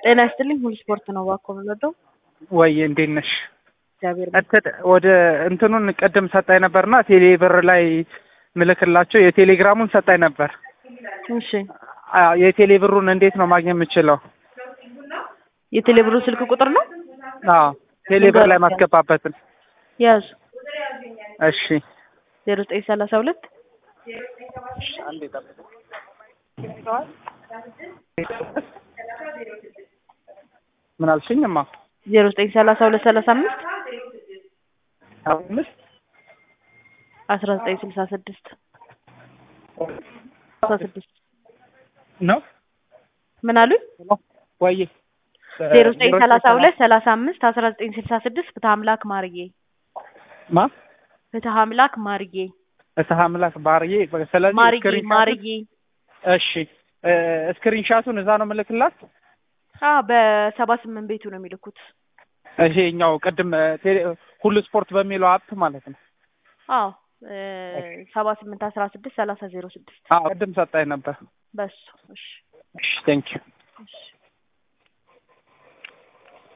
ጤና ይስጥልኝ። ሁሉ ስፖርት ነው እባክዎ የምንወደው። ወይ እንዴት ነሽ? እግዚአብሔር እንትን ወደ እንትኑን ቅድም ሰጣኝ ነበርና ቴሌ ብር ላይ ምልክላቸው የቴሌግራሙን ሰጣኝ ነበር። እሺ አዎ የቴሌ ብሩን እንዴት ነው ማግኘት የምችለው? የቴሌብሩ ስልክ ቁጥር ነው አዎ ቴሌ ብር ላይ ማስገባበትን። ያዙ እሺ ዜሮ ዘጠኝ ሰላሳ ሁለት አንዴ ጠብቅ። ምን አልሽኝማ? ዜሮ ዘጠኝ ሰላሳ ሁለት ሰላሳ አምስት አምስት አስራ ዘጠኝ ስልሳ ስድስት ስልሳ ስድስት ነው ምን አሉኝ? ወይ ዜሮ ዘጠኝ ሰላሳ ሁለት ሰላሳ አምስት አስራ ዘጠኝ ስልሳ ስድስት ፍትሐ አምላክ ማርዬ ማ ፍትሐ አምላክ ማርዬ እሰህ አምላክ ባርዬ ስለዚህ ማርዬ ስክሪንሻቱን- ማርዬ እሺ ስክሪንሻቱን እዛ ነው ምልክላት። አ በሰባ ስምንት ቤቱ ነው የሚልኩት። ይሄኛው ቅድም ቴሌ ሁሉ ስፖርት በሚለው አፕ ማለት ነው። አዎ ሰባ ስምንት አስራ ስድስት ሰላሳ ዜሮ ስድስት አዎ ቅድም ሰጣኝ ነበር። በሱ እሺ እሺ ቴንኪው